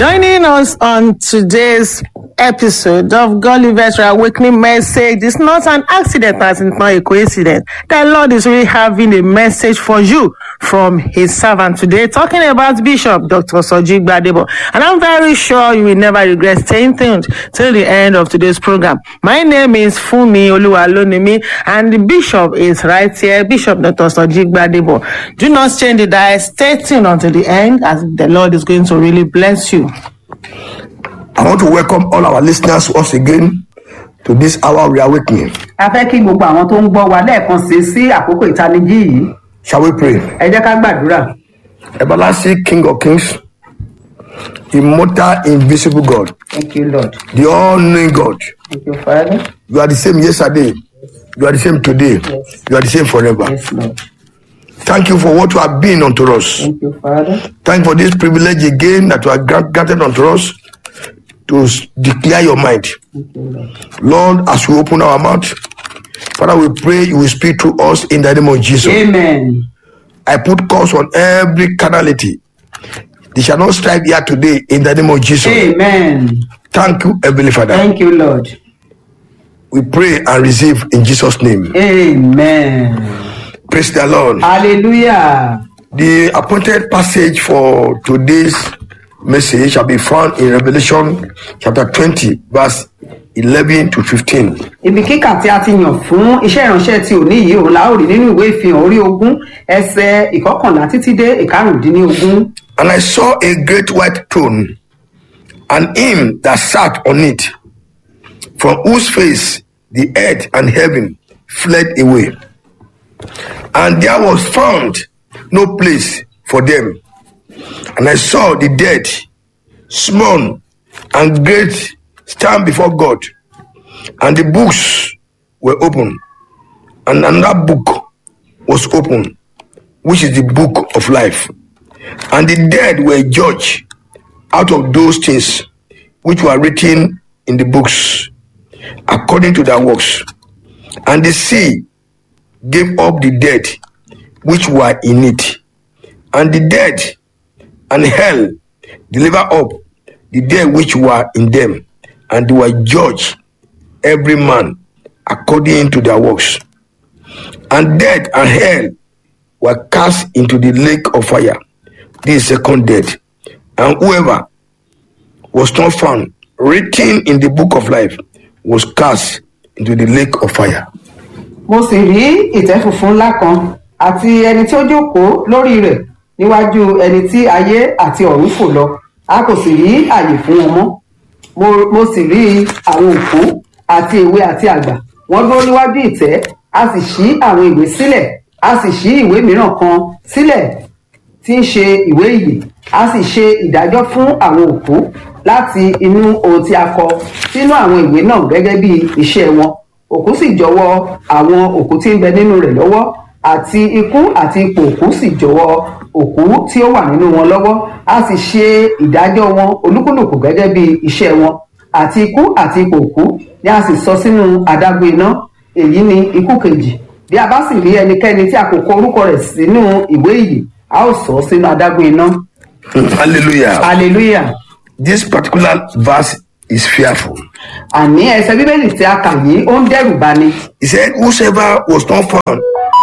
Joining us on today's episode of Gulliver's Awakening Message is not an accident, as it's not a coincidence. The Lord is really having a message for you from His servant today, talking about Bishop Dr. Soji Gbadebo. And I'm very sure you will never regret staying tuned till the end of today's program. My name is Fumi Oluwalonimi, and the Bishop is right here, Bishop Dr. Soji Gbadebo. Do not change the dial. Stay tuned until the end, as the Lord is going to really bless you. I want to welcome all our listeners once again to this hour reawakening. a fẹ́ kí gbogbo àwọn tó ń gbọ́ wa lẹ́ẹ̀kan sí sí àkókò ìtanijí yìí Shall we pray? ẹ jẹ́ ká gbàdúrà Everlasting King of Kings, immortal, invisible God, thank you lord the all-knowing God. thank you father You are the same yesterday. You are the same today. You are the same forever. yes lord Thank you for what you have been unto us. thank you father Thank you for this privilege again that you have grant- granted unto us to s- declare your mind. thank you lord Lord, as we open our mouth, Father, we pray you will speak to us in the name of Jesus. amen I put curse on every carnality. They shall not strike here today in the name of Jesus. amen Thank you, Heavenly Father. thank you lord We pray and receive in Jesus' name. amen Praise the Lord. hallelujah The appointed passage for today's message shall be found in Revelation chapter 20, verse 11 to 15. ibi kíkà tí a ti yàn fún iṣẹ́ ìránṣẹ́ tí òní yìí òun la ó rí nínú ìwé ìfihàn orí ogún ẹsẹ̀ ìkọkànlá títí dé ìkarùndínlógún And I saw a great white throne, and him that sat on it, from whose face the earth and heaven fled away. And there was found no place for them. And I saw the dead, small and great, stand before God. And the books were open. And another book was open, which is the book of life. And the dead were judged out of those things which were written in the books, according to their works. And the sea gave up the dead which were in it. And the dead and hell delivered up the dead which were in them, and they were judged every man according to their works. And death and hell were cast into the lake of fire. This is second death. And whoever was not found written in the book of life was cast into the lake of fire. mo sì rí ìtẹ́ funfun ńlá kan àti ẹni tí ó jókòó lórí rẹ̀ níwájú ẹni tí ayé àti ọ̀run fò lọ a kò sì rí àyè fún wọn mọ́ mo, mo sì rí àwọn òkú àti èwe àti àgbà wọ́n dúró níwájú ìtẹ́ a sì ṣí àwọn ìwé sílẹ̀ a sì ṣí ìwé mìíràn kan sílẹ̀ tí ń ṣe ìwé ìyè a sì ṣe ìdájọ́ fún àwọn òkú láti inú ohun tí a kọ sínú àwọn ìwé náà gẹ́gẹ́ bí iṣẹ́ wọn òkú sì jọ̀wọ́ àwọn òkú tí ń bẹ nínú rẹ̀ lọ́wọ́ àti ikú àti ipò òkú sì jọ̀wọ́ òkú tí ó wà nínú wọn lọ́wọ́ a sì ṣe ìdájọ́ wọn olúkúlùkù gẹ́gẹ́ bí iṣẹ́ wọn àti ikú àti ipò òkú ni a sì sọ sínú adágún iná èyí ni ikú kejì bí a bá sì rí ẹnikẹ́ni tí a kò kọ orúkọ rẹ̀ sínú ìwé ìyè a ó sọ ọ́ sínú adágún iná Hallelujah. hallelujah This particular verse is fearful. àní ẹsẹ bíbélì tí a kà yìí ó ń dẹ́rù bani He said, Whosoever was not found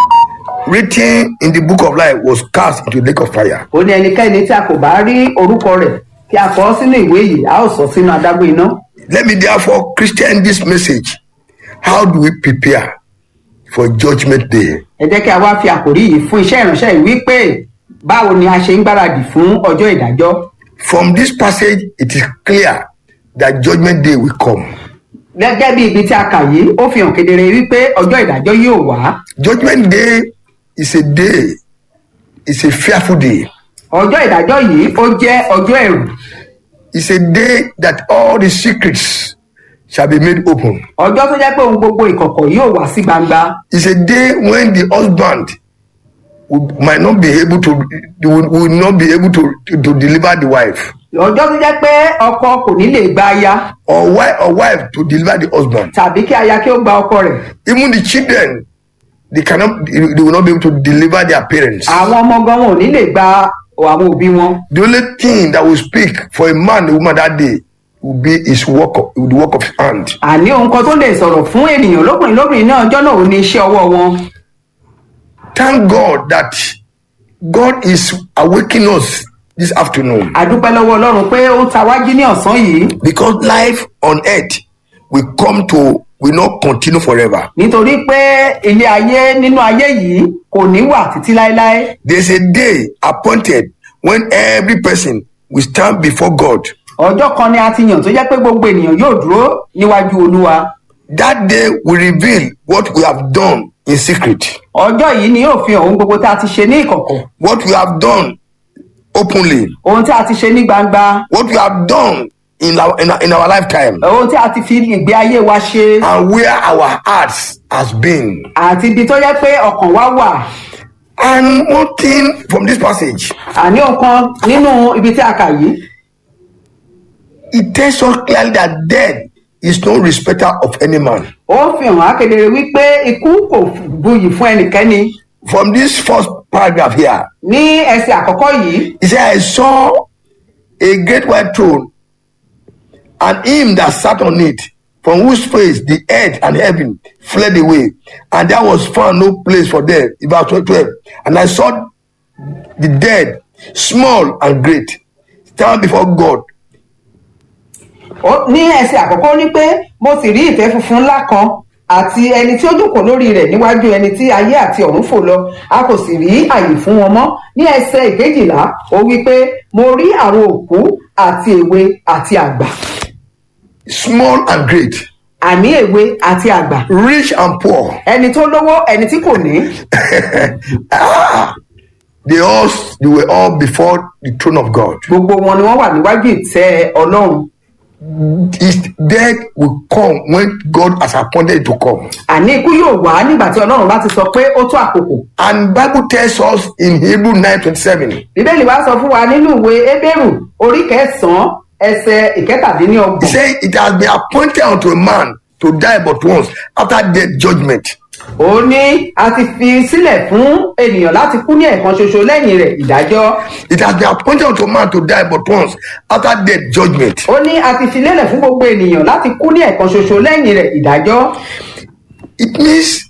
written in the book of life was cast into the lake of fire. ó ní ẹnikẹ́ni tí a kò bá rí orúkọ rẹ̀ kí a kọ ọ́ sínú ìwé yìí a ó sọ ọ́ sínú adágún iná Let me therefore Christian this message. How do we prepare for judgment day? ẹ jẹ́ kí a wá fi àkòrí yìí fún iṣẹ́ ìránṣẹ́ yìí wípé báwo ni a ṣe ń gbáradì fún ọjọ́ ìdájọ́ From this passage, it is clear that judgment day will come. gẹ́gẹ́ bí ibi tí a kà yìí ó fi hàn kedere wípé ọjọ́ ìdájọ́ yóò wá Judgment day is a day, it's a fearful day. ọjọ́ ìdájọ́ yìí ó jẹ́ ọjọ́ ẹ̀rù It's a day that all the secrets shall be made open. ọjọ́ tó jẹ́ pé ohun gbogbo ìkọ̀kọ̀ yóò wá sí gbangba It's a day when the husband will, might not be able to will, will not be able to, to, to deliver the wife ọjọ́ tó jẹ́ pé ọkọ kò ní lè gba aya or wife or wife to deliver the husband. tàbí kí aya kí ó gba ọkọ rẹ̀ Even the children, they cannot they will not be able to deliver their parents. àwọn ọmọ gan wọn ò ní lè gba àwọn òbí wọn The only thing that will speak for a man and a woman that day will be his work of, the work of his hand. àní ohun kan tó lè sọ̀rọ̀ fún ènìyàn lóbìnrin lóbìnrin náà ọjọ́ náà ò ní iṣẹ́ ọwọ́ wọn Thank God that God is awakening us this afternoon àdúpẹ́ lọ́wọ́ ọlọ́run pé ó ń ta wájú ní ọ̀sán yìí because life on earth will come to will not continue forever. nítorí pé ilé ayé nínú ayé yìí kò ní wà títí láéláé There's a day appointed when every person will stand before God. ọjọ́ kan ni a ti yàn tó jẹ́ pé gbogbo ènìyàn yóò dúró níwájú olúwa That day will reveal what we have done in secret, ọjọ́ yìí ni yóò fi hàn ohun gbogbo tá a ti ṣe ní ìkọ̀kọ̀ what we have done openly, ohun tí a ti ṣe ní gbangba what we have done in our in our, in our lifetime, ohun tí a ti fi ìgbé ayé wa ṣe and where our hearts has been. àti ibi tó jẹ́ pé ọkàn wa wà And one thing from this passage, àní ohun kan nínú ibi tí a kà yìí it tells us clearly that death is no respecter of any man. ó fi hàn á kedere wípé ikú kò buyì fún ẹnikẹ́ni From this first paragraph here, ní ẹsẹ̀ àkọ́kọ́ yìí he said, I saw a great white throne, and him that sat on it, from whose face the earth and heaven fled away, and there was found no place for them. In verse 12. And I saw the dead, small and great, stand before God, Ó- ní ẹsẹ̀ àkọ́kọ́ ó ní pé mo sì rí ìtẹ́ funfun ńlá kan àti ẹni tí ó jókòó lórí rẹ̀ níwájú ẹni tí ayé àti ọ̀run fò lọ a kò sì rí àyè fún wọn mọ́ ní ẹsẹ̀ ìkejìlá ó wí pé mo rí àwọn òkú àti èwe àti àgbà small and great, àní èwe àti àgbà rich and poor. ẹni tó lówó ẹni tí kò ní ah, they all they were all before the throne of God. gbogbo wọn ni wọ́n wà níwájú ìtẹ́ ọlọ́run His death will come when God has appointed it to come. àní ikú yóò wá nígbà tí ọlọ́run bá ti sọ pé ó tó àkókò And Bible tells us in Hebrew 9:27, bíbélì wá sọ fún wa nínú ìwé ebéèrù orí kẹsànán ẹsẹ he ìkẹtàdínlọ́gbọ̀n said, It has been appointed unto a man to die but once after death judgment. ó ní a ti fi sílẹ̀ fún ènìyàn láti kú ní ẹ̀kan ṣoṣo lẹ́yìn rẹ̀ ìdájọ́ It has been appointed unto a man to die but once after death judgment. ó ní a ti fi lélẹ̀ fún gbogbo ènìyàn láti kú ní ẹ̀kan ṣoṣo lẹ́yìn rẹ̀ ìdájọ́ It means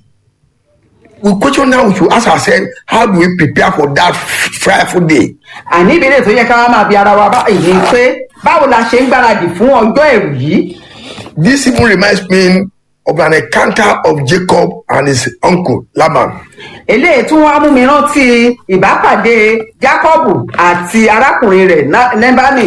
we question now we should ask ourselves, how do we prepare for that frightful day? àní ìbéèrè tó yẹ ká wá máa bi ara wa báyìí ni pé báwo la ṣe ń gbáradì fún ọjọ́ ẹ̀rù yìí This even reminds me of an encounter of Jacob and his uncle Laban. eléyìí tún wá mú mi rántí ìbápàdé jákọ́bù àti arákùnrin rẹ̀ Ná- nẹ́bánì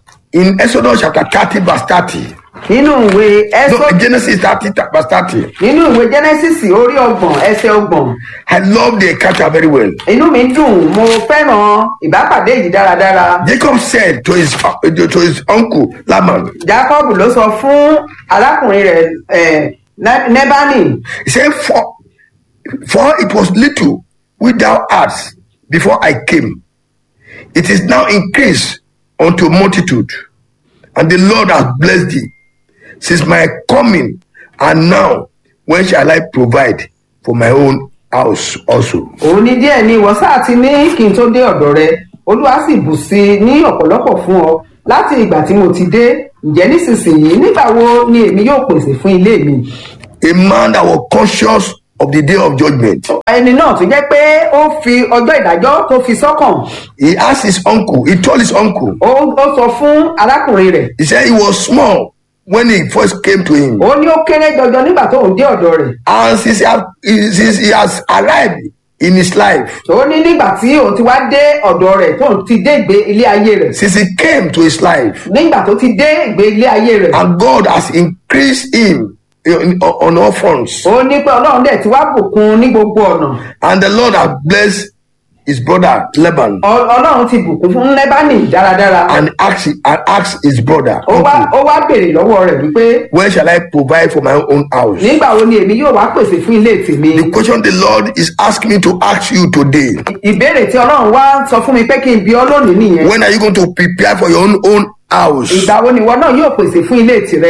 In Exodus chapter 30, verse 30. nínú ìwé No, ẹsọ Genesis 30, verse 30. nínú ìwé genesis orí ọgbọ̀n ẹsẹ̀ ọgbọ̀n I love the encounter very well. inú mi dùn mo fẹ́ràn ìbápàdé yìí dáradára Jacob said to his uh, to his uncle Laban, jacob ló sọ fún arákùnrin rẹ̀ eh, Ne- nebani he said, For for it was little which thou hadst before I came. It is now increased unto multitude, and the Lord has blessed thee since my coming, and now when shall I provide for my own house also? òun ní díẹ̀ ni ìwọ sáà ti ní kí n tó dé ọ̀dọ̀ rẹ olúwa sì bù sí i ní ọ̀pọ̀lọpọ̀ fún ọ láti ìgbà tí mo ti dé ǹjẹ́ nísinsìnyí nígbà wo ni èmi yóò pèsè fún ilé mi A man that was conscious of the day of judgment. ẹni náà tó jẹ́ pé ó fi ọjọ́ ìdájọ́ tó fi sọ́kàn He asked his uncle, he told his uncle, ó ó sọ fún arákùnrin rẹ̀ he said he was small when he first came to him. ó ní ó kéré jọjọ nígbà tó ń dé ọ̀dọ̀ rẹ̀ And since he, have, since he has arrived in his life, ó ní nígbà tí òun ti wá dé ọ̀dọ̀ rẹ̀ tó ń ti dé ìgbé ilé ayé rẹ̀ since he came to his life, nígbà tó ti dé ìgbé ilé ayé rẹ̀ and God has increased him in, on all fronts, ó ní pé ọlọ́run dẹ̀ ti wá bùkún ní gbogbo ọ̀nà and the Lord has blessed his brother Laban, Ọ- ọlọ́run ti bùkún fún lẹ́bánì dáradára and asked, and asked his brother, ó wá uncle, ó wá béèrè lọ́wọ́ rẹ̀ wípé when shall I provide for my own house? nígbà wo ni èmi yóò wá pèsè fún ilé tèmi The question the Lord is asking me to ask you today ìbéèrè tí ọlọ́run wá sọ fún mi pé kí n bi ọ́ lónìí nìyẹn when are you going to prepare for your own own house? ìgbà wo ni ìwọ náà yóò pèsè fún ilé tirẹ̀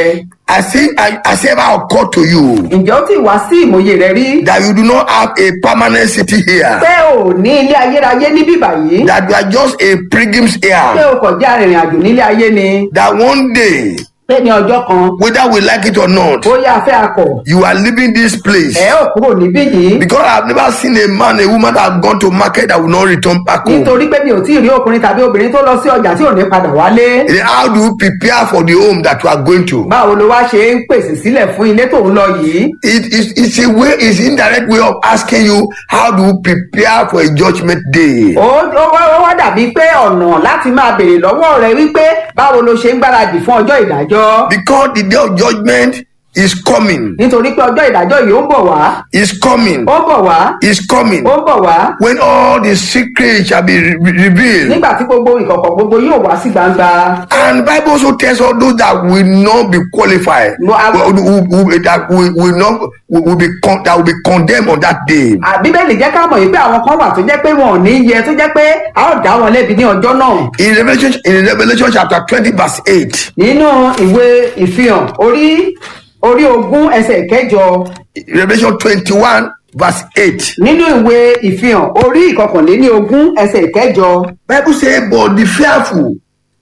Has it, has it ever occurred to you ǹjẹ́ ó ti wá sí ìmòye rẹ rí that you do not have a permanent city here? pé ò ní ilé ayérayé níbí báyìí That you are just a pilgrims pé here? o kò jẹ́ arìnrìn àjò nílé ayé ni That one day, pé ní ọjọ́ kan whether we like it or not, bóyá afẹ́ akọ̀ you are leaving this place. ẹ̀ ò kúrò níbí yìí Because I've never seen a man, a woman that have gone to market that will not return back home. nítorí pé mi ò tí ì rí ọkùnrin tàbí obìnrin tó lọ sí ọjà tí ò ní padà wálé Then How do you prepare for the home that you are going to? báwo ló wá ṣe ń pèsè sílẹ̀ fún ilé tó ń lọ yìí It is it's a way, it's indirect way of asking you how do you prepare for a judgment day. ó ó wá ó wá dàbí pé ọ̀nà láti máa béèrè lọ́wọ́ rẹ wípé báwo ló ṣe ń gbáradì fún ọjọ́ ìdájọ́ Because the day of judgment is coming, nítorí pé ọjọ́ ìdájọ́ yìí ó ń bọ̀ wá is coming, ó ń bọ̀ wá is coming. ó ń bọ̀ wá When all the secrets shall be re- re- revealed. nígbà tí gbogbo ìkọ̀kọ̀ gbogbo yóò wá sí gbangba And Bible also tells all those that will not be qualified, No, I- will, will, will- that will, will not will, will be con- that will be condemned on that day. À, bíbélì jẹ́ ká mọ̀ yìí pé àwọn kan wà tó jẹ́ pé wọn ò ní yẹ tó jẹ́ pé a ó dá wọn lẹ́bi ní ọjọ́ náà In Revelation, in Revelation chapter 20, verse 8, nínú ìwé ìfihàn orí orí ogún ẹsẹ̀ kẹjọ Revelation 21, verse 8. nínú ìwé ìfihàn orí ìkọkànléní ogún ẹsẹ̀ kẹjọ Bible say, but the fearful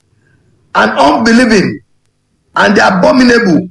and unbelieving and the abominable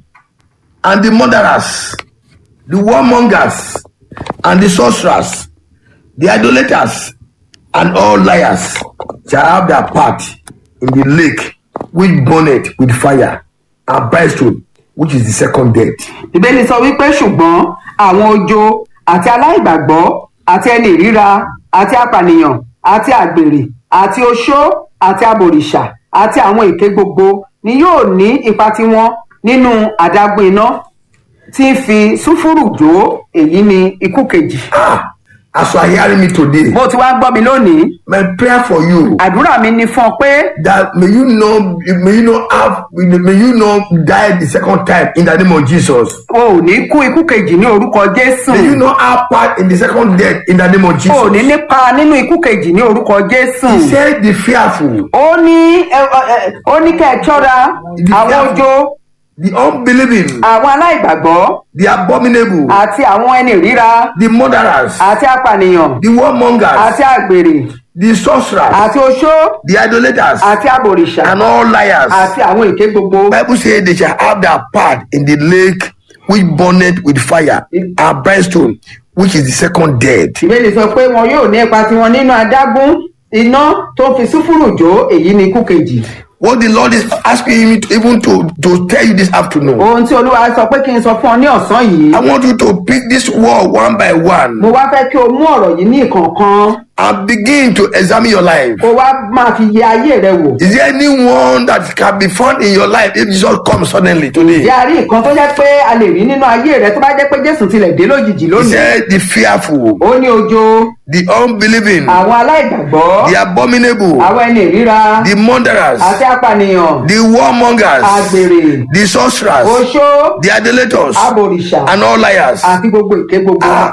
and the murderers, the warmongers and the sorcerers, the idolaters and all liars shall have their part in the lake which burneth with fire and brimstone, which is the second death. ìbéèrè sọ wípé ṣùgbọ́n àwọn ojo àti aláìgbàgbọ́ àti ẹni ìríra àti apànìyàn àti àgbèrè àti oṣó àti abòrìṣà àti àwọn èké gbogbo ni yóò ní ipa tiwọn nínú àdágún iná tí ń fi súfúrù jó èyí ni ikú kejì. Ah, as you are hearing me today, bó ti wá gbọ́ mi lónìí my prayer for you àdúrà mi ni fún ọ pé that may you not may you not have may you not die the second time in the name of Jesus. o ò ní kú ikú kejì ní orúkọ jésù May you not have part in the second death in the name of o ò ní Jesus. nípa nínú ikú kejì ní orúkọ jésù. He said the fearful, ó ní ẹ, ẹ, ó ní kẹ́ ẹ ṣọ́ra àwọn ojo the unbelieving, àwọn aláìgbàgbọ́ the abominable, àti àwọn ẹni ríra the murderers, àti apànìyàn the warmongers, àti àgbèrè the sorcerers, àti oṣó the idolaters, àti abòrìṣà and all liars. àti àwọn èké gbogbo. Bible says they shall have their part in the lake which burneth with fire and brimstone, which is the second death. ìbéèrè sọ pé wọn yóò ní ipa tiwọn nínú adágún iná tó fi súfúrù jó èyí ni ikú kejì. What the Lord is asking me to, even to, to tell you this afternoon. ohun tí olúwa sọ pé kí n sọ fún ọ ní ọ̀sán yìí I want you to pick this word one by one mo wá fẹ́ kí o mú ọ̀rọ̀ yìí ní ìkọ̀ọ̀kan and begin to examine your life. kó wá máa fi yẹ ayé rẹ wò. Is there anyone that can be found in your life if Jesus comes suddenly today? ìyá rí nǹkan tó jẹ́ pé a lè rí nínú ayé rẹ tó bá jẹ́ pé jésù tilẹ̀ dé lójijì He lónìí. said the fearful, ó ní ojo the unbelieving, àwọn aláìgbàgbọ́ the abominable, àwọn ẹni ìríra the murderers, àti apànìyàn the warmongers, àgbèrè the sorcerers, oṣó the idolaters, abòrìṣà and all liars. àti gbogbo èké gbogbo. Ah,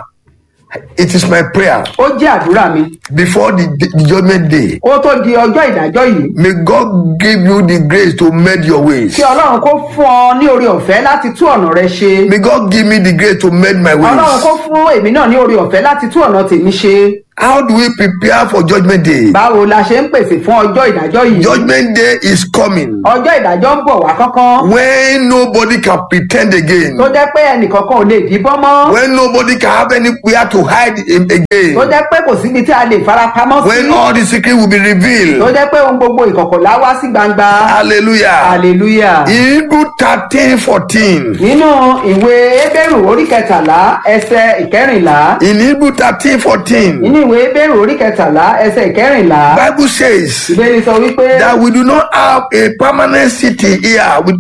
it is my prayer ó jẹ́ àdúrà mi before the, the judgment day. ó tó di ọjọ́ ìdájọ́ yìí May God give you the grace to mend your ways. kí ọlọ́run kó fún ọ ní orí ọ̀fẹ́ láti tú ọ̀nà rẹ ṣe. May God give me the grace to mend my ọlọ́run ways. kó fún èmi náà ní orí ọ̀fẹ́ láti tú ọ̀nà tèmi ṣe. How do we prepare for judgment day? báwo la ṣe ń pèsè fún ọjọ́ ìdájọ́ yìí. Judgment day is coming ọjọ́ ìdájọ́ ń bọ̀ wá kánkán. when nobody can pretend again, tó jẹ́ pé ẹnìkankan ò lè díbọ́n mọ́. when nobody can have anywhere to hide him tó again, jẹ́ pé kò síbi tí a lè fara pamọ́ sí. when all the secret will be tó revealed. jẹ́ pé ohun gbogbo ìkọ̀kọ̀ wá sí gbangba. Hallelujah. hallelujah. In Hebrew 13 14. nínú ìwé ebéèrú orí kẹtàlá ẹsẹ ìkẹrìnlá. In Hebrew 13 14, nínú ìwé ebéèrú orí kẹtàlá ẹsẹ ìkẹrìnlá. Bible says ìbéèrè sọ wípé. that we do not have a permanent city here, we-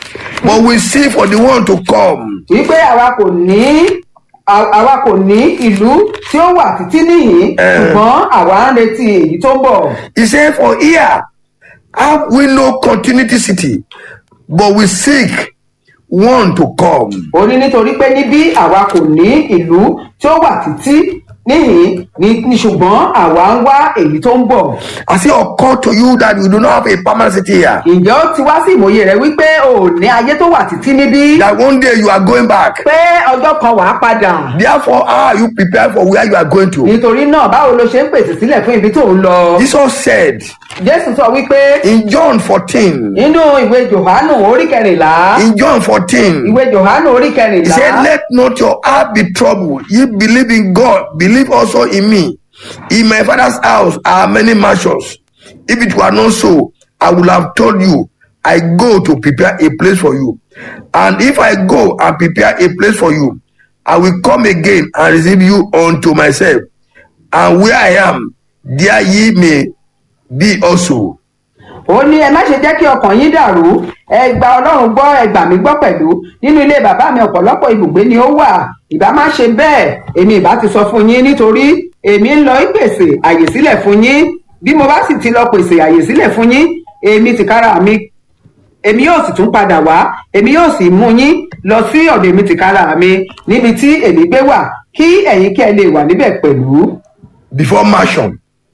but we seek for the one to come. wípé àwa kò ní à- àwa kò ní ìlú tí ó wà títí nìyí Eh. ṣùgbọ́n àwa ń retí èyí tó ń bọ̀. He said, For here have we no continuity city, but we seek one to come. ó ní nítorí pé níbí àwa kò ní ìlú tí ó wà títí níhìn ní ní ṣùgbọ́n àwa ń wá èyí tó ń bọ̀ Has it occurred to you that you do not have a permanent city here? ǹjẹ́ ó ti wá sí ìmòye rẹ wípé o ò ní ayé tó wà títí níbí That one day you are going back. pé ọjọ́ kan wàá padà Therefore, how are you prepared for where you are going to? nítorí náà báwo ló ṣe ń pèsè sílẹ̀ fún ibi tó ń lọ Jesus said jésù sọ wípé in John 14, nínú ìwé johannu orí kẹrìnlá in John 14, ìwé johannu orí he kẹrìnlá said, Let not your heart be troubled. Ye believe in God, believe also in me. In my father's house are many mansions. If it were not so, I would have told you, I go to prepare a place for you. And if I go and prepare a place for you, I will come again and receive you unto myself. And where I am, there ye may be also. ó ní ẹ má ṣe jẹ́ kí ọkàn yín dàrú ẹ gba ọlọ́run gbọ́ ẹ gbà mí gbọ́ pẹ̀lú nínú ilé bàbá mi ọ̀pọ̀lọpọ̀ ibùgbé ni ó wà ìbá má ṣe bẹ́ẹ̀ èmi ìbá ti sọ fún yín nítorí èmi ń lọ ìpèsè àyè sílẹ̀ fún yín bí mo bá sì ti lọ pèsè àyè sílẹ̀ fún yín èmi tìkára mi èmi yóò sì tún padà wá èmi yóò sì mú yín lọ sí ọ̀dọ̀ èmi tìkára mi níbi tí èmi gbé wà kí ẹ̀yin kí ẹ lè wà níbẹ̀ pẹ̀lú Before mansion,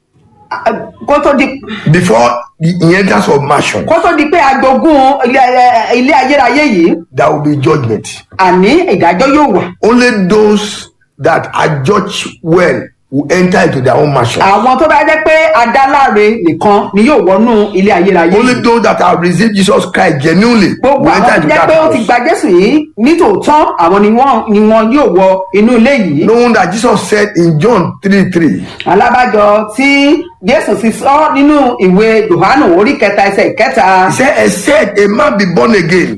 kó tó di before the inheritance of mansion, kó tó di pé agbógun ilé ilé ayérayé yìí there will be judgment. àní ìdájọ́ yóò wà. only those that are judged well will enter into their own mansion. àwọn tó bá jẹ́ pé adáláre nìkan ni yóò wọnú ilé ayérayé only yìí. those that have received Jesus Christ genuinely gbogbo will enter àwọn tó into jẹ́ that pé ó ti house. gba jésù yìí nítòótọ́ àwọn ni wọ́n ni wọ́n yóò wọ inú ilé yìí. knowing that Jesus said in John 3 3, alábàjọ tí jésù ti sọ nínú ìwé yohanu orí kẹta ẹsẹ̀ kẹta. he said, Except a man be born again,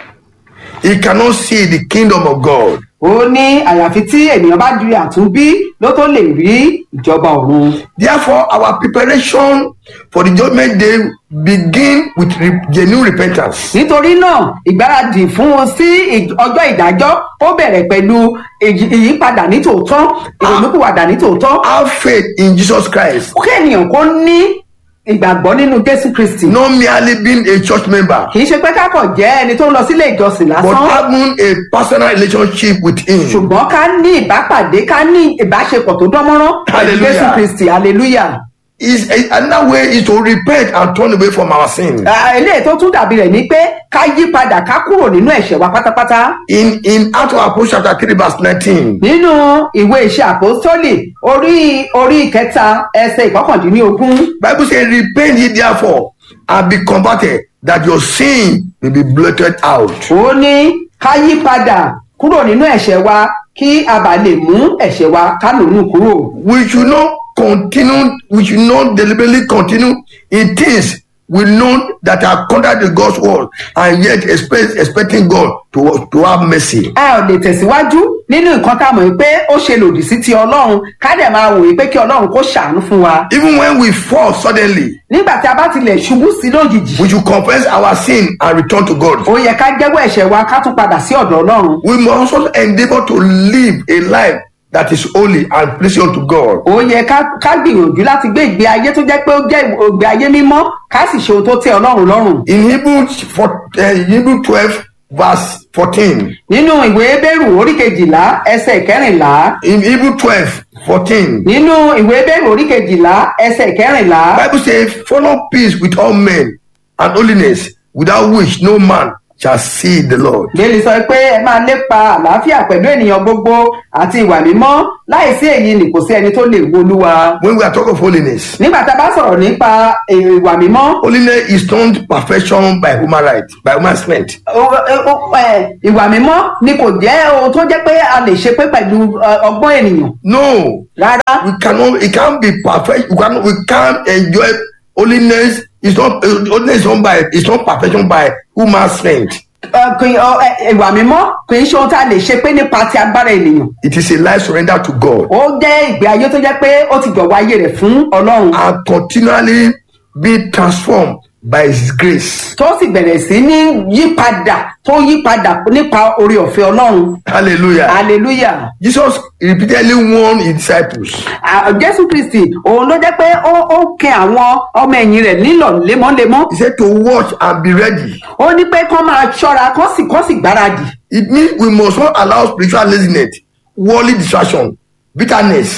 he cannot see the kingdom of God. ó ní àyàfi tí ènìyàn bá di àtúnbí ló tó lè rí ìjọba ọ̀run. Therefore, our preparation for the judgment day begin with re- genuine repentance. nítorí náà ìgbáradì fún wọn sí ìj- ọjọ́ ìdájọ́ ó bẹ̀rẹ̀ pẹ̀lú ìyí- ìyípadà nítòótọ́ ìrònúpìwàdà nítòótọ́ Have faith in Jesus Christ, kí ènìyàn kó ní ìgbàgbọ́ nínú jésù kristi not merely being a church member, kì í ṣe pé kákọ̀ jẹ́ ẹni tó ń lọ sílé ìjọsìn but lásán having a personal relationship with Him. ṣùgbọ́n ká ní ìbápàdé ká ní ìbáṣepọ̀ tó dánmọ́rán pẹ̀lú Hallelujah. jésù kristi hallelujah. is another way is to repent and turn away from our sin. Ah, eléyìí tó tún dàbí rẹ̀ ni pé ká yí padà ká kúrò nínú ẹ̀ṣẹ̀ wa pátápátá. In in Acts of Apostles chapter three verse nineteen, nínú ìwé iṣẹ́ àpòstólì orí orí ìkẹta ẹsẹ̀ ìkọkàndínlógún Bible says, "Repent ye therefore and be converted, that your sin may be blotted out." ó ní ká yí padà kúrò nínú ẹ̀ṣẹ̀ wa kí a bá lè mú ẹ̀ṣẹ̀ wa ká lòun kúrò. We should not continue. We should not deliberately continue in things we know that are contrary to God's word, and yet expect expecting God to to have mercy. a ò lè tẹ̀síwájú nínú nǹkan tá a mọ̀ pé ó ṣe lòdì sí ti ọlọ́run ká dẹ̀ máa wòye pé kí ọlọ́run kó ṣàánú fún wa. Even when we fall suddenly, nígbà tí a bá tilẹ̀ ṣubú sí lójijì we should confess our sin and return to God. ó yẹ ká jẹ́wọ́ ẹ̀ṣẹ̀ wa ká tún padà sí ọ̀dọ̀ ọlọ́run. we must also endeavor to live a life that is holy and pleasing unto God. ó yẹ ká ká gbìyànjú láti gbé ìgbé ayé tó jẹ́ pé ó jẹ́ ìgbé ayé mímọ́ ká sì ṣe ohun tó tẹ́ ọlọ́run lọ́rùn. In Hebrew, for, uh, Hebrew 12, verse 14, nínú ìwé ebéèrú orí kejìlá ẹsẹ̀ kẹrìnlá in Hebrew 12, 14, nínú ìwé ebéèrú orí kejìlá ẹsẹ̀ kẹrìnlá Bible says, follow peace with all men and holiness, without which no man shall see the Lord. bẹ́ẹ̀ni sọ pé ẹ máa lépa àlàáfíà pẹ̀lú ènìyàn gbogbo àti ìwà mímọ́ láìsí èyí ni kò sí ẹni tó lè wo olúwa. When we are talking of holiness, nígbà tá a bá sọ̀rọ̀ nípa ìwà mímọ́ holiness is not perfection by human right, by human strength. ó- ó- ó- ẹ, ìwà mímọ́ ni kò jẹ́ ohun tó jẹ́ pé a lè ṣe pé pẹ̀lú ẹ, ọgbọ́n ènìyàn No, rárá we cannot it can't be perfect we cannot we can't enjoy holiness it's not uh, holiness is not by it's not perfection by human strength Ẹ, kì í- ọ, ẹ, ìwà mímọ́ kì í ṣe ohun tá a lè ṣe pé nípa ti agbára ènìyàn it is a life surrender to god ó jẹ́ ìgbé ayé tó jẹ́ pé ó ti jọ̀wọ́ ayé rẹ̀ fún ọlọ́run and continually be transformed by his grace tó sì bẹ̀rẹ̀ sí ní yípadà tó yípadà nípa orí ọ̀fẹ́ ọlọ́run hallelujah hallelujah jesus repeatedly warned his disciples À, jésù kristi òun ló jẹ́ pé ó ó kẹ àwọn ọmọ ẹ̀yìn rẹ̀ nílọ̀ lemọ́lemọ́ he said to watch and be ready ó ní pé kán máa ṣọ́ra kán sì kán sì gbáradì it means we must not allow spiritual laziness worldly distraction bitterness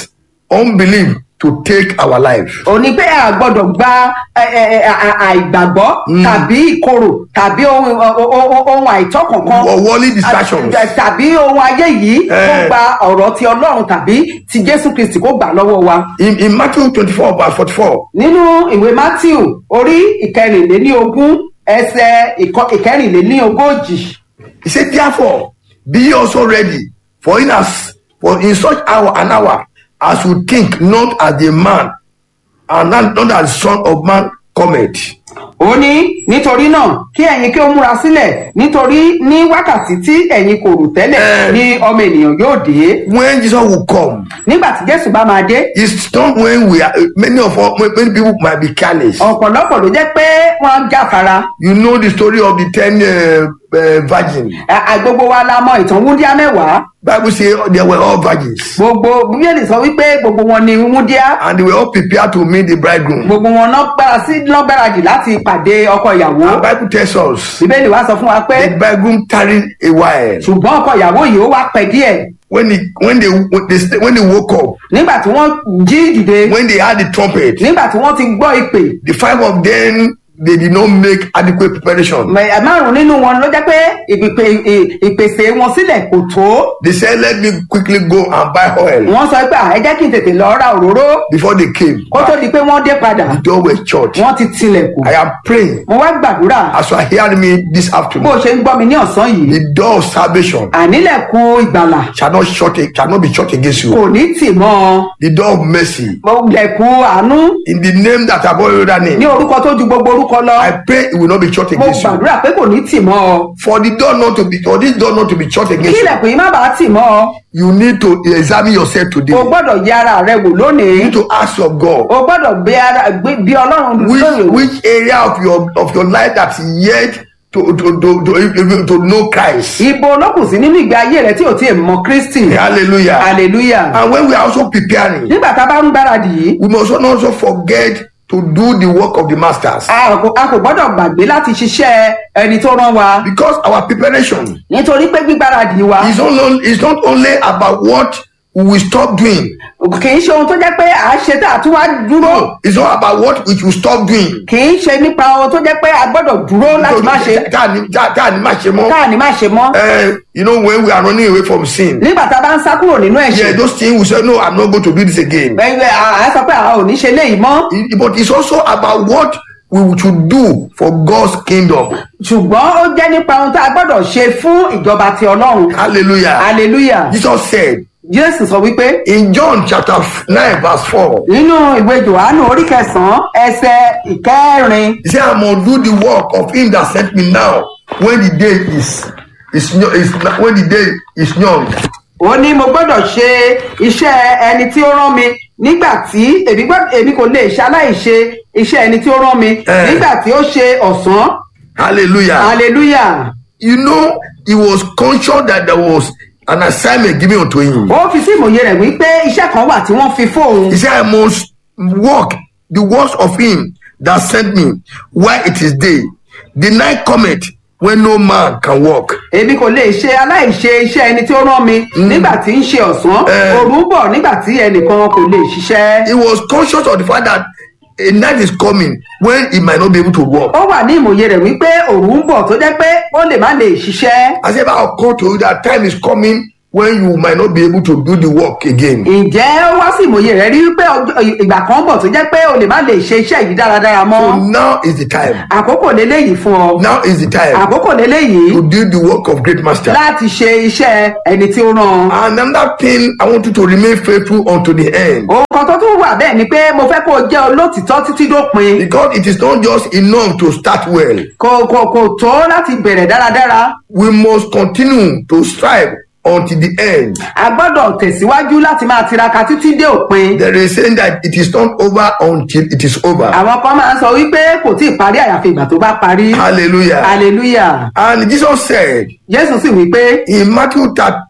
unbelief to take our life. ò ní pé a gbọ́dọ̀ gba ẹ, ẹ, ẹ, à- àìgbàgbọ́ tàbí ìkorò tàbí ohun o- o- ohun àìtọ́ kankan Or worldly distractions. À- tàbí ohun ayé yìí kó Eh. gba ọ̀rọ̀ ti ọlọ́run tàbí ti jésù kristi kó gbà lọ́wọ́ wa. In, in Matthew 24, verse 44, nínú ìwé matthew orí ìkẹrìnléníogún ẹsẹ ìkọ- ìkẹrìnléníogójì he said, Therefore, be ye also ready, for in as for in such hour and hour as you think, not as the man, and not, not as the son of man cometh. ó ní nítorí náà kí ẹ̀yin kí ó múra sílẹ̀ nítorí ní wákàtí tí ẹ̀yin kò rò tẹ́lẹ̀ Eh. ni ọmọ ènìyàn yóò dé When Jesus will come, nígbà tí jésù bá máa dé it's not when we are many of us many people might be careless. ọ̀pọ̀lọpọ̀ ló jẹ́ pé wọ́n jáfara You know the story of the ten uh, uh, virgins. À- à, gbogbo wa la mọ ìtàn wúndíá mẹ́wàá Bible say they were all virgins, gbogbo bíbélì sọ wípé gbogbo wọn ni wúndíá and they were all prepared to meet the bridegroom. gbogbo wọn náà gbára sí náà gbáradì láti pàdé ọkọ ìyàwó And Bible tells us bíbélì wa sọ fún wa pé the bridegroom tarried a while. ṣùgbọ́n ọkọ ìyàwó yìí ó wá pẹ́ díẹ̀ When he when they when they, st- when they woke up, nígbà tí wọ́n jí dìde when they had the trumpet, nígbà tí wọ́n ti gbọ́ ìpè the five of them they did not make adequate preparation. mẹ- márùn nínú wọn ló jẹ́ pé ìpèpè- ì- ìpèsè wọn sílẹ̀ kò tó They said, "Let me quickly go and buy oil." wọ́n sọ pé "À, ẹ jẹ́ kí n tètè lọ ra òróró Before they came, kó tó di pé wọ́n dé padà the door was shut. wọ́n ti tilẹ̀kùn I am praying mo wá gbàdúrà as you are hearing me this bó o afternoon. ṣe ń gbọ́ mi ní ọ̀sán yìí The door of salvation ànílẹ̀kùn ìgbàlà shall not shut shall not be shut against you. kò ní tì mọ́ ọ The door of mercy Mo lẹ̀kùn àánú in the name that above every other ní name. orúkọ tó ju gbogbo orúkọ lọ I pray it will not be shut mo against you. gbàdúrà pé kò ní tì mọ́ ọ For the door not to be for this door not to be shut kí against you, ilẹ̀kùn yìí má bàa tì mọ́ ọ you need to examine yourself today. o You gbọ́dọ̀ yẹ ara rẹ wò lónìí need to ask of God o gbọ́dọ̀ bí ara gbé- bí ọlọ́run which lóye wò which area of your of your life that's yet to to to to, to know Christ. ibo olókùn sí nínú ìgbé ayé rẹ tí ò tí ì mọ kristi Hallelujah. hallelujah And when we are also preparing, nígbà tá a bá ń gbáradì yìí we must not also forget to do the work of the masters. a kò a kò gbọ́dọ̀ gbàgbé láti ṣiṣẹ́ ẹni tó rán wa Because our preparation nítorí pé gbígbáradì wa is not only is not only about what we will stop doing. kì í ṣe ohun tó jẹ́ pé à á ṣe tá a tún wá dúró No, it's not about what we should stop doing. kì í ṣe nípa ohun tó jẹ́ pé a gbọ́dọ̀ dúró láti má ṣe Tá a ní- tá- tá a ní má ṣe mọ́. káà ní má ṣe mọ́ Eh, you know when we are running away from sin. nígbà tá a bá ń sá kúrò nínú Yeah, ẹ̀ṣẹ̀ those things we say no, I'm not going to do this again. ẹ- ẹ- à á sọ pé àá ò ní ṣe léyìí mọ́ It- but it's also about what we should do for God's kingdom. ṣùgbọ́n ó jẹ́ nípa ohun tá a gbọ́dọ̀ ṣe fún ìjọba ti ọlọ́run Hallelujah. hallelujah Jesus said jésù sọ wípé in John chapter 9, verse 4, nínú ìwé johannu orí kẹsànán ẹsẹ ìkẹrin He said, I must do the work of him that sent me now when the day is is, yo- is when the day is young. ó ní mo gbọ́dọ̀ ṣe iṣẹ́ ẹni tí ó rán mi nígbà tí èmi gbọ́- èmi kò lè ṣe aláìṣe iṣẹ́ ẹni tí ó rán mi Eh. nígbà tí ó ṣe ọ̀sán Hallelujah. hallelujah You know, he was conscious that there was an assignment given unto him. ó fi sí ìmòye rẹ̀ wípé iṣẹ́ kan wà tí wọ́n fi fóun He said, I must walk the works of him that sent me while it is day. The night cometh when no man can walk. èmi kò lè ṣe aláìṣe iṣẹ́ ẹni tí ó rán mi nígbà tí ń ṣe ọ̀sán Eh. òru ń bọ̀ nígbà tí ẹnìkan kò lè ṣiṣẹ́ He was conscious of the fact that a night is coming when he might not be able to walk. ó wà ní ìmòye rẹ̀ wípé òru ń bọ̀ tó jẹ́ pé ó lè má lè ṣiṣẹ́ I said, I'll call to you that time is coming when you might not be able to do the work again. ǹjẹ́ ó wá sí ìmòye rẹ̀ rí wípé ọjọ́- ìgbà kan bọ̀ tó jẹ́ pé o lè má lè ṣe iṣẹ́ yìí dáradára mọ́ So now is the time. àkókò lélẹ́yìí fún ọ Now is the time àkókò lélẹ́yìí to do the work of great master. láti ṣe iṣẹ́ ẹni tí ó rán And another thing, I want you to remain faithful unto the end. ohun kan tó tún wà bẹ́ẹ̀ ni pé mo fẹ́ kó o jẹ́ olótìtọ́ títí dópin Because it is not just enough to start well. kò kò kò tó láti bẹ̀rẹ̀ dáradára We must continue to strive until the end. a gbọ́dọ̀ tẹ̀síwájú láti máa tiraka títí dé òpin There is saying that it is not over until it is over. àwọn kan máa ń sọ wípé kò tí ì parí àyàfi ìgbà tó bá parí Hallelujah. hallelujah And Jesus said jésù sì wípé in Matthew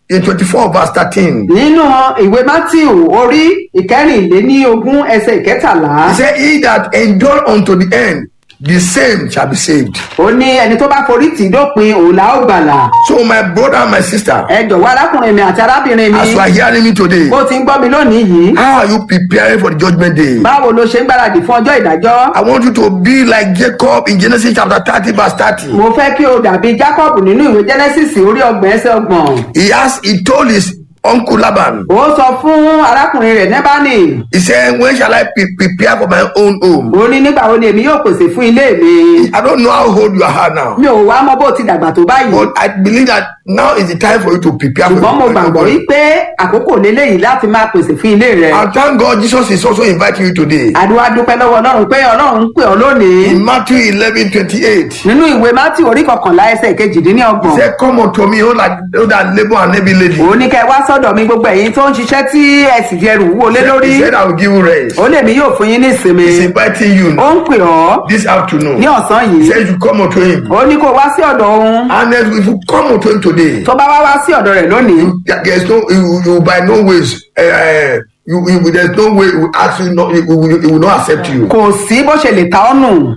24, verse 13, nínú ìwé matthew orí ìkẹrìnléníogún ẹsẹ ìkẹtàlá He said, He that endure unto the end, the same shall be saved. ó ní ẹni tó bá forí tì í dópin òun là ó gbàlà So, my brother and my sister, ẹ jọ̀wọ́ arákùnrin mi àti arábìnrin mi as you are hearing me today, bó ti ń gbọ́ mi lónìí yìí how are you preparing for the judgment day? báwo ló ṣe ń gbáradì fún ọjọ́ ìdájọ́ I want you to be like Jacob in Genesis chapter 30, verse 30. mo fẹ́ kí o dàbí jacob nínú ìwé genesis orí ọgbọ̀n ẹsẹ̀ ọgbọ̀n He asked, he told his uncle Laban, ó sọ fún arákùnrin rẹ̀ nẹ́bánì he said, When shall I pre- prepare for my own home? ó ní nígbà wo ni èmi yóò pèsè fún ilé mi I don't know how old you are now, mi ò wá mọ bó ti dàgbà tó báyìí but I believe that now is the time for you to prepare for ṣùgbọ́n mo your gbàgbọ́ own home. wípé àkókò lélẹ́yìí láti máa pèsè fún ilé rẹ̀ And thank God Jesus is also inviting you today. àdúrà dúpẹ́ lọ́wọ́ ọlọ́run pé ọlọ́run ń pè ọ́ lónìí In Matthew 11 28, nínú ìwé mátì orí kọkànlá ẹsẹ̀ he kejìdínlọ́gbọ̀n said, Come unto me, all that, all that labor and heavy lady. òun ní kẹ́ ẹ wá sọ́dọ̀ mi gbogbo ẹ̀yin tó ń ṣiṣẹ́ tí ẹ sì di ẹrù wúwo lé lórí He said, I will give you rest. ó lè mí yóò fún yín ní ìsinmi He's inviting you ó ń pè ọ́ this afternoon. ní ọ̀sán He yìí said, You come unto him. ó ní kó wá sí ọ̀dọ̀ òun And then if you come unto him today, tó bá wá wá sí ọ̀dọ̀ rẹ̀ lónìí there- there's no, you, you by no ways, uh, you, you, there's no way he will ask you, not, he, will, he will not accept you. kò sí bó ṣe lè ta ọ́ nù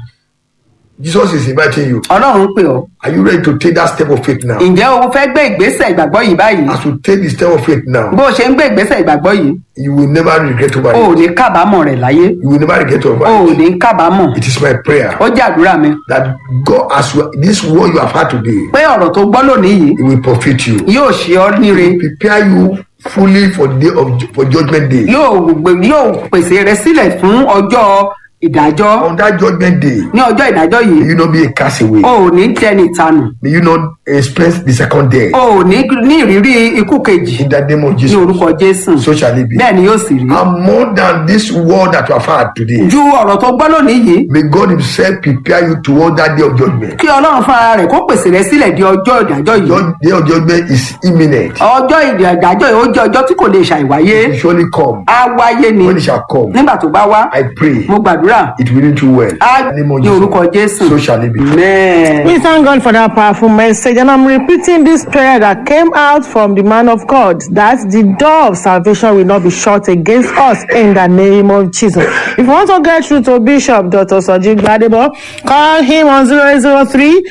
Jesus is inviting you. ọlọ́run ń pè ọ́ Are you ready to take that step of faith now? ǹjẹ́ o fẹ́ gbé ìgbésẹ̀ ìgbàgbọ́ yìí báyìí As you take the step of faith now, bó o ṣe ń gbé ìgbésẹ̀ ìgbàgbọ́ yìí you will never regret over o ò it. ní kábàámọ̀ rẹ̀ láyé You will never regret over o ò it. ní kábàámọ̀ It is my prayer ó jẹ́ àdúrà mi that God, as you, this word you have had today, pé ọ̀rọ̀ tó gbọ́ lónìí yìí it will profit you. yóò ṣe ọ́ níre Prepare you fully for the day of for judgment day. yóò gbé- yóò pèsè rẹ sílẹ̀ fún ọjọ́ ìdájọ́ On that judgment day, ní ọjọ́ ìdájọ́ yìí may you not be a castaway. o ò ní jẹni ìtanù May you not experience the second death. o ò ní ní ìrírí ikú kejì In the name of ní Jesus. orúkọ jésù So shall it be. bẹ́ẹ̀ ni yóò sì rí And more than this word that you have had today, ju ọ̀rọ̀ tó gbọ́ lónìí yìí may God Himself prepare you toward that day of judgment. kí ọlọ́run fúnra rẹ̀ kó pèsè rẹ sílẹ̀ di ọjọ́ ìdájọ́ yìí Judge, day of judgment is imminent. ọjọ́ ìdájọ́ yìí ó jẹ́ ọjọ́ tí kò lè ṣàìwáyé It will surely come. á wáyé ni When it shall come, nígbà tó bá wá I pray mo gbàdúrà it will do well. á In the name of ní orúkọ Jesus. jésù So shall it be. amen. We thank God for that powerful message, and I'm repeating this prayer that came out from the man of God that the door of salvation will not be shut against us in the name of Jesus. If you want to get through to Bishop Dr. Sajid Gbadebo, call him on 0803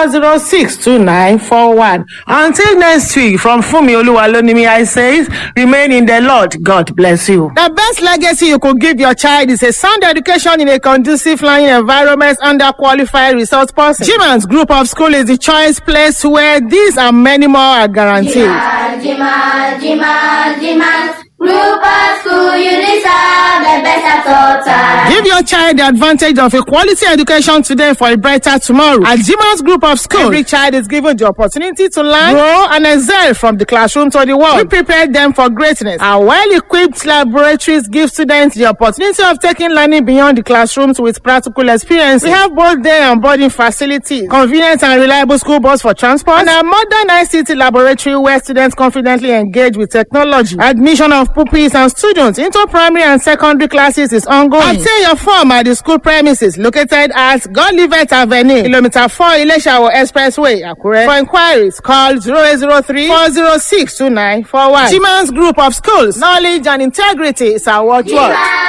406 2941. Until next week, from Fumi Oluwalonimi, I say, remain in the Lord. God bless you. The best legacy you could give your child is a sound education in a conducive learning environment under qualified resource person. Jiman's group of school is the choice place where these and many more are guaranteed. Jimat, Jimat, Jimat, Group of School Unisa, the best at all times. Give your child the advantage of a quality education today for a brighter tomorrow. At Jiman's group of schools, every child is given the opportunity to learn, grow, and excel from the classroom to the world. We prepare them for greatness. Our well-equipped laboratories give students the opportunity of taking learning beyond the classrooms with practical experience. We have both day and boarding facilities, convenient and reliable school bus for transport, and a modern ICT laboratory where students confidently engage with technology. Admission of pupils and students into primary and secondary classes is ongoing. Obtain your form at the school premises located at Godlivet Avenue, kilometer 4 Ileshawo Expressway, Akure. For inquiries, call 0803 406 2941. Jiman's group of schools, knowledge and integrity is our watchword. Jimat,